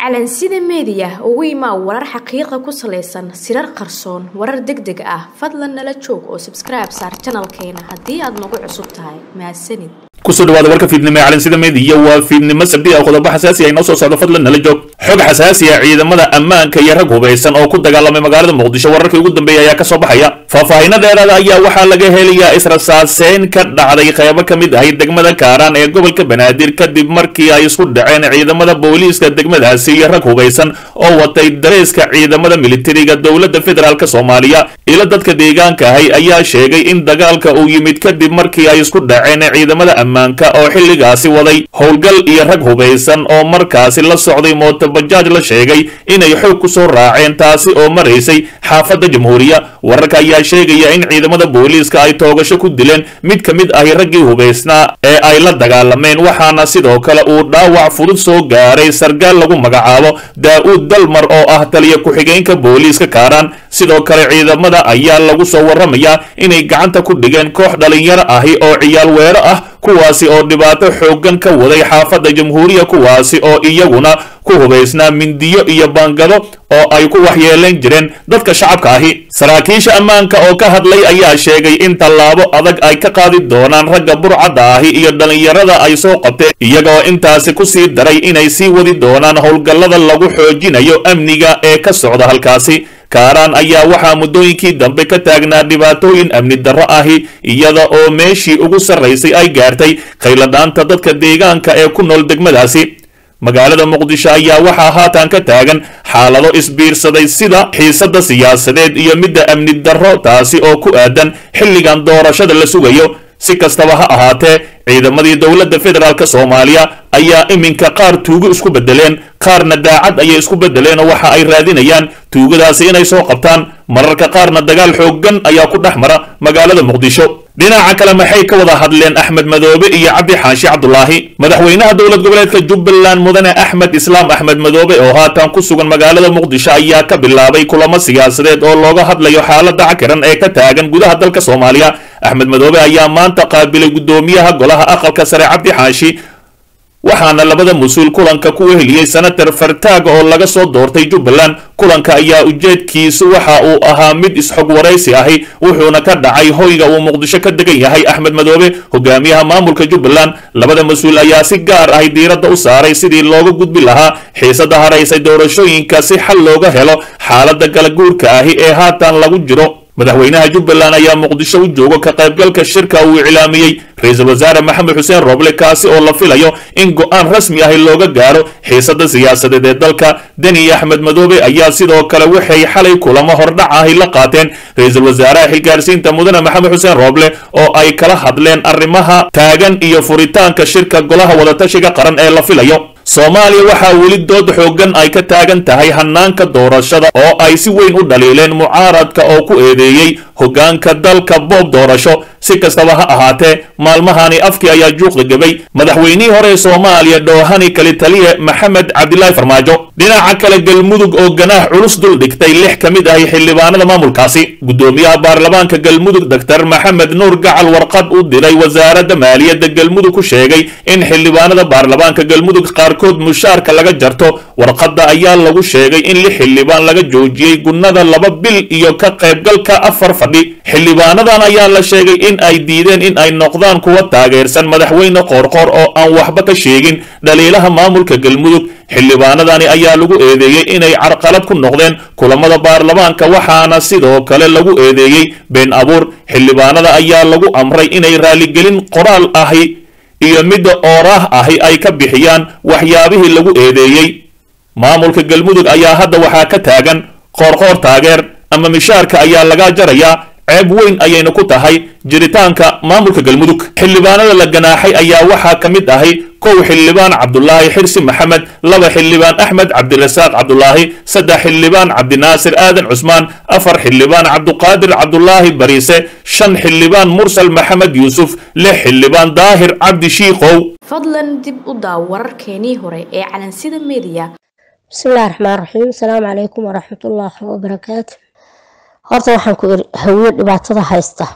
calansida meediya ugu imaa warar xaqiiqa ku salaysan sirar qarsoon warar deg deg ah fadlan nala joog oo sabskribe saar janalkeena haddii aad nagu cusub tahay mahadsanid kusoo dhawaada warka fiidnimo ee calansida meediya waa fiidnimo sabdi ah qodobo xasaasi ah inoo soo socdo fadlan nala joog xog xasaasi ah ciidamada ammaanka iyo rag hubaysan oo ku dagaalamay magaalada muqdisho wararkii ugu dambeeyay ayaa kasoo baxaya faahfaahinno dheeraada ayaa waxaa laga helayaa israsaaseyn ka dhacday qeybo ka mid ahay degmada kaaraan ee gobolka banaadir kadib markii ay isku dhaceen ciidamada booliiska degmadaasi iyo rag hubaysan oo watay dareeska ciidamada militariga dowladda federaalk soomaaliya ilo dadka deegaanka ahay ayaa sheegay in dagaalka uu yimid kadib markii ay isku dhaceen ciidamada ammaanka oo xilligaasi waday howlgal iyo rag hubaysan oo markaasi la socday mootobajaaj la sheegay inay xoog ku soo raaceen taasi oo maraysay xaafadda jamhuuriya wararka ayaa sheegaya in ciidamada booliiska ay toogasho ku dileen mid ka mid ahi raggii hubaysnaa ee ay la dagaalameen waxaana sidoo kale uu dhaawac fudud soo gaaray sargaal lagu magacaabo daa-uud dalmar oo ah taliya ku-xigeenka booliiska kaaraan sidoo kale ciidamada ayaa lagu soo warramayaa inay gacanta ku dhigeen koox dhalinyaro ahi oo ciyaal weero ah kuwaasi oo dhibaato xooggan ka waday xaafadda jamhuuriya kuwaasi oo iyaguna ku hubaysnaa mindiyo iyo baangado oo ay ku waxyeelayn jireen dadka shacabka ahi saraakiisha ammaanka oo ka hadlay ayaa sheegay in tallaabo adag ay ka qaadi doonaan ragga burcadda ahi iyo dhallinyarada ay soo qabteen iyagoo intaasi ku sii daray inay sii wadi doonaan howlgallada lagu xoojinayo amniga ee ka socda halkaasi kaaraan ayaa waxaa muddooyinkii dambe ka taagnaa dhibaatooyin amni darro ahi iyada oo meeshii ugu sarraysay ay gaartay khayladhaanta dadka deegaanka ee ku nool degmadaasi magaalada muqdisho ayaa waxaa haatan ka taagan xaalado isbiirsaday sida xiisadda siyaasadeed iyo midda amni darro taasi oo ku aadan xilligan doorashada la sugayo si kastaba ha ahaatee ciidamadii dowladda federaalk soomaaliya ayaa iminka qaar tuugo isku bedeleen qaarna daacad ayay isku bedeleen oo waxa ay raadinayaan tuugadaasi inay soo qabtaan mararka qaarna dagaal xooggan ayaa ku dhex mara magaalada muqdisho dhinaca kale maxay ka wada hadleen axmed madoobe iyo cabdi xaashi cabdulaahi madaxweynaha dowlad goboleedka jubbaland mudane axmed islaam axmed madoobe oo haatan ku sugan magaalada muqdisho ayaa ka bilaabay kulamo siyaasadeed oo looga hadlayo xaalada cakiran ee ka taagan gudaha dalka soomaaliya axmed madoobe ayaa maanta qaabilay guddoomiyaha golaha aqalka sare cabdi xaashi waxaana labada mas-uul kulanka ku weheliyey senator fartaaga oo laga soo doortay jubbaland kulanka ayaa ujeedkiisu waxa uu ahaa mid isxog waraysi ahi wuxuuna ka dhacay hoyga uu muqdisho ka degan yahay axmed madoobe hogaamiyaha maamulka jubbaland labada mas-uul ayaa si gaar ahi diiradda u saaray sidii looga gudbi lahaa xiisada haraysay doorashooyinka si xal looga helo xaalada galaguurka ahi ee haatan lagu jiro madaxweynaha jubbaland ayaa muqdisho u joogo ka qaybgalka shirka uu iclaamiyey ra-iisul wasaare maxamed xuseen roble kaasi oo la filayo in go-aan rasmi ahi looga gaaro xiisada siyaasadeed ee dalka deni axmed madoobe ayaa sidoo kale waxay xalay kulamo hordhac ahi la qaateen ra-iisul wasaaraha xilgaarsiinta mudane maxamed xuseen roble oo ay kala hadleen arrimaha taagan iyo furitaanka shirka golaha wadatashiga qaran ee la filayo soomaaliya waxaa weli dood xooggan ay ka taagan tahay hanaanka doorashada oo ay si weyn u dhaliileen mucaaradka oo ku eedeeyey hoggaanka dalka boob doorasho si kastaba ha ahaatee maalmahani afkii ayaa juuqda gebay madaxweynihii hore ee soomaaliya dhoohani kali taliye maxamed cabdilaahi farmaajo dhinaca kale galmudug oo ganaax culus dul dhigtay lix ka mid ahi xildhibaanada maamulkaasi guddoomiyaha baarlamaanka galmudug doctor maxamed nuur gacal warqad u diray wasaaradda maaliyadda galmudug ku sheegay in xildhibaanada baarlamaanka galmudug qaarkood mushaarka laga jarto warqadda ayaa lagu sheegay in lix xildhibaan laga joojiyey gunnada laba bil iyo ka qaybgalka afar fadhi xildhibaanadan ayaa la sheegay in ay diideen in ay noqdaan kuwa taageersan madaxweyne qoorqoor oo aan waxba ka sheegin dhaliilaha maamulka galmudug xildhibaanadani ayaa lagu eedeeyey inay carqalad ku noqdeen kulamada baarlamaanka waxaana sidoo kale lagu eedeeyey been abuur xildhibaanada ayaa lagu amray inay raaligelin qoraal ahi iyo midda ooraah ahi ay ka bixiyaan waxyaabihii lagu eedeeyey maamulka galmudug ayaa hadda waxaa ka taagan qoorqoor taageer ama mishaarka ayaa laga jarayaa ceeb weyn ayayna ku tahay jiritaanka maamulka galmudug xildhibaanada la ganaaxay ayaa waxaa ka mid ahay kow xildhibaan cabdulaahi xirsi maxamed laba xildhibaan axmed cabdirasaaq cabdulaahi saddex xildhibaan cabdinaasir aadan cusmaan afar xildhibaan cabduqaadir cabdulaahi bariise shan xildhibaan mursal maxamed yuusuf lix xildhibaan daahir cabdi shiikow fadlan dib u daaw wararkeenii hore ee calansida meediya bismillahi raxmaan raxiim asalaamu calaykum waraxmatullaahi wabarakaatu horta waxaan ku iri hawiye dhibaatada haysta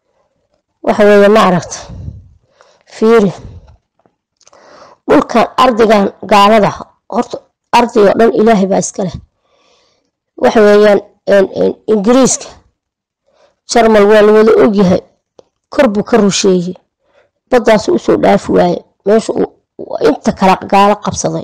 waxa weeye ma aragta fiiri dhulkan ardigan gaalada horta arday oo dhan ilaahay baa iska leh waxa weeyaan ingiriiska jarmal waa la wada ogyahay kor buu ka rusheeyey baddaas usoo dhaafi waaye meesha inta kala gaalo qabsaday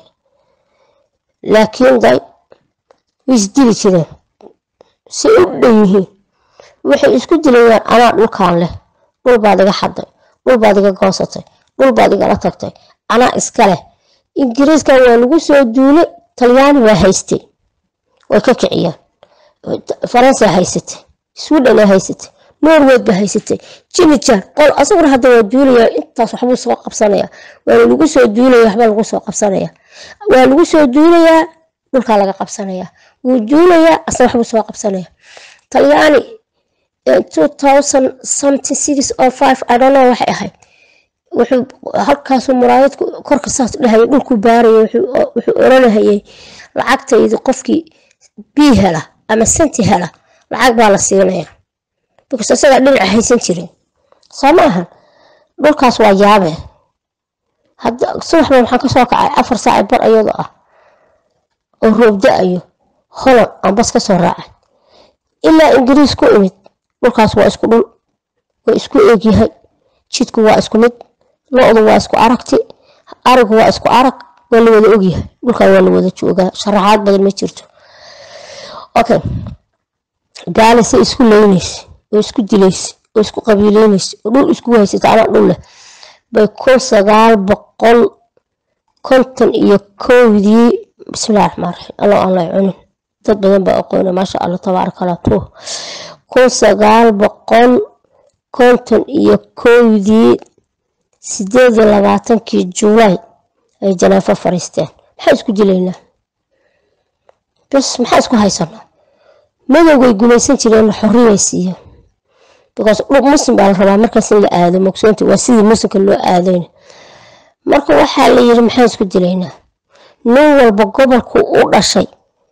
laakiin day way isdili jireen say u dhan yihiin waxay isku dilayaan anaa dhulkaan leh dhul baad iga xaday dhul baad iga goosatay dhul baad igala tagtay anaa iska leh ingiriiskan waa lagu soo duulay talyaani waa haystay way ka kiciyaan faransa haysatay sweden haysatay norweyd ba haysatay jinijar qol asaguna hadda waa duulaya intaas waxbuu soo qabsanaya waana lagu soo duulaya waxba lagu soo qabsanaya waa lagu soo duulayaa dhulkaa laga qabsanaya wuu duulayaa asna waxbuu soo qabsanaya talyaani two thousand something six or five i don't know waxay ahayd wuxuu halkaasuu muraayad korka saas dhahayay dhulku baaraya wuxuu oranahayay lacagtaydi qofkii bii hela ama senti hela lacag baa la siinaya because isagaa dhinaca haysan jirin soo ma ahan dhulkaas waa yaabee hadda subaxba waxaan kasoo kacay afar saaci bar iyadoo ah oo roob da-ayo holland aan bas kasoo raacay ilaa ingiriis ku imid dhulkaas waa isku dhul waa isku eegyahay jidku waa isku mid lo-du waa isku aragti arigu waa isku arag waa la wada ogyahay dhulkan waa la wada joogaa sharaxaad badan ma jirto okay gaalise isku leynaysa oo isku dilaysa oo isku qabiileynaysa oo dhul isku haysata anaa dhul leh bay kun sagaal boqol konton iyo kowdii bismillahi raxmaan raxiim allo aan lay cunin dad badan baa aqoona maasha allah tabaaraka allah tuh kun sagaal boqol konton iyo kowdii sideed iyo labaatankii julaay ay janaafo fariisteen maxaa isku dilaynaa bas maxaa isku haysanaa madowgay gumaysan jireen xorriyay siiyeen because muslim baa la rabaa markaas in la aado mogsoonta waa sidii muslimka loo aadayna marka waxaa la yiri maxaan isku dilaynaa nin walba gobolku u dhashay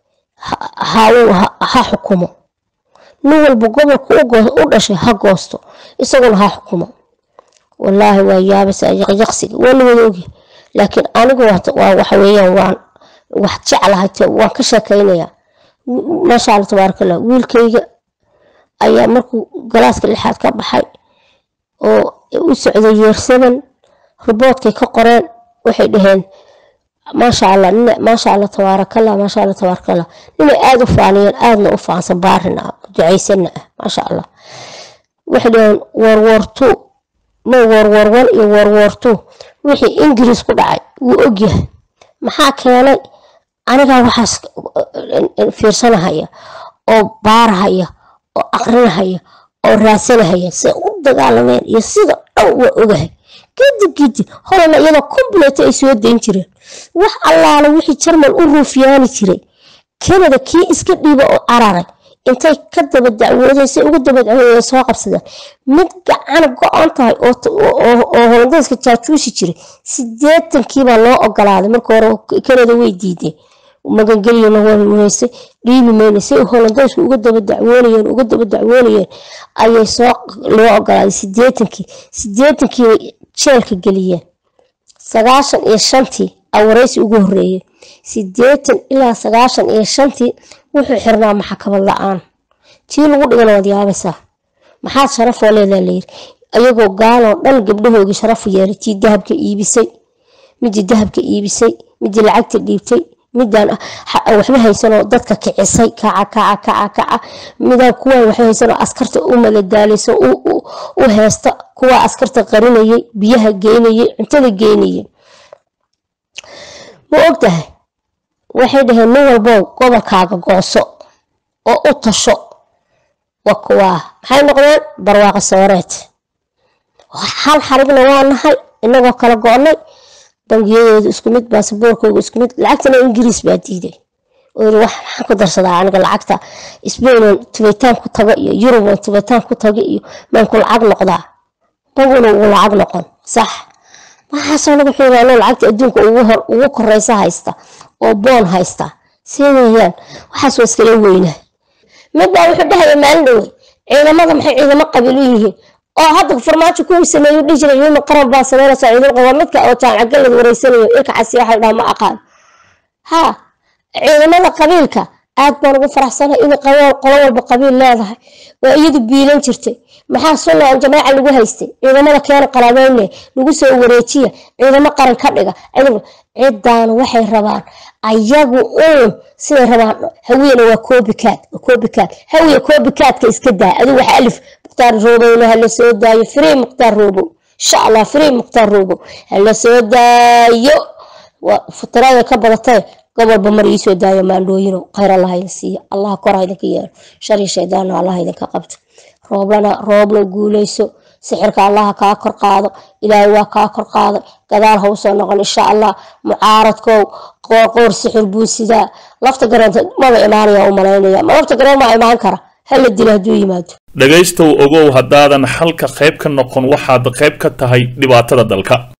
ha xukumo nin walba gobolku u dhashay ha goosto isaguna ha xukumo wallaahi waa yaabasa yaqyaqsiga waa la wada ogya laakiin anigu waa waxa weeyaan waan wax jeclahay waan ka sheekaynayaa maasha alla tabaaraka allah wiilkayga ayaa markuu galaaska lixaad ka baxay oo u socday yeersaban riboodkay ka qoreen waxay dhaheen maasha allah maasha allah tabaarakallah maasha allah tabaarakallah ninay aada u faaniyeen aadna u faansan baarin ah ducaysanna ah maasha allah waxay dhaheen warwartu ma warwarwan iyo warwartu wixii ingiriis ku dhacay wuu ogyahay maxaa keenay anigaa waxaas fiirsanahaya oo baarahaya oo aqrinahaya oo raadsanahaya siay u dagaalameen iyo sida dhan waa ogahay kadib kadib horena iyadoo kombuleeta ay soo dayn jireen wax allaala wixii jarmal u ruufyaani jiray kanada kii iska dhiiba oo cararay intay ka daba dacwoodeen say uga daba dacwoodeen soo qabsadeen mid gacan go-an tahay oo holandeyska jaajuusi jiray sideetankiibaa loo ogolaaday marka hore kanada way diideen magangeliyana waweysay dhiibi mayna say holandeysku uga daba dacwoonayeen uga daba dacwoonayeen ayay soo loo ogolaaday sideetankii sideetankiiba jeelka geliyeen sagaashan iyo shantii awareysi ugu horeeyey sideetan ilaa sagaashan iyo shantii wuxuu xirnaa maxkamad la-aan tii lagu dhigana waad yaabaysaa maxaad sharafoo leedaa layiri ayagoo gaaloo dhan gabdhahoogii sharafu yeelay tii dahabka iibisay midii dahabka iibisay midii lacagta dhiibtay midaan waxba haysanoo dadka kicisay kaca kaca kaca kaca midaan kuwaan waxba haysanoo askarta u madadaalayso u heesta kuwaa askarta qarinayay biyaha geynayay cuntada geynayay ma ogtahay waxay dhaheen nin walbow gobolkaaga gooso oo u tasho waa kuwaa maxay noqdeen barwaaqo sooreed hal xarigna waa nahay inagoo kala go-nay bangiyadooda isku mid baasaboorkooga isku mid lacagtana ingiriis baa diiday oo yiri wax maxaan ku darsadaa aniga lacagta sbainon tubitaan ku tago iyo yurubon tubitaan ku tago iyo maanku lacag noqdaa banguna ugu lacag noqon sax waxaasoo lagu xiiraano lacagta adduunka ugu koreysa haysta oo boon haysta see weeyaan waxaas waa iskala weynaa midbaa wuxuu dhahaya maalin dhowey ciidamada maxay ciidamo qabiil u yihiin oo hadda farmaajo kuwii sameeyu dhihi jiray ciidamo qaran baa sameynaysa ciidamo qaba midka oo jaamacad galad wareysanayo ilka casi waxa dhaha ma aqaan ha ciidamada qabiilka aad baan ugu faraxsanay in qolo walba qabiil leedahay waa iyadu biilan jirtay maxaa sunna aan jamaaca lagu haystay ciidamada keena qalabeyne lagu soo wareejiya ciidamo qaran ka dhiga ciddaan waxay rabaan ayagu uun siday rabaan hawiyena waa copycat waa copycat hawiya copycatka iska daa adigu wax alif mukhtaar roobowna hala soo daayo free mukhtaar roobow insha allah free mukhtaar roobow hala soo daayo futirada ka badatay gobolba mar iisoo daayo maandhooyino khayr allah idin siiya allah kor idinka yeelo shar iyo shaydaanna allah idinka qabta rooblana roobla guuleyso sixirka allaha kaa kor qaado ilaahay waa kaa kor qaaday gadaal ha usoo noqon insha allah mucaaradkow qoor sixir buu sidaa lafta gareenta maba imaanaya u malaynaya ma lafta gareen maa imaan kara hala dilo hadduu yimaado dhegaystow ogow haddaadan xalka qayb ka noqon waxaad qayb ka tahay dhibaatada dalka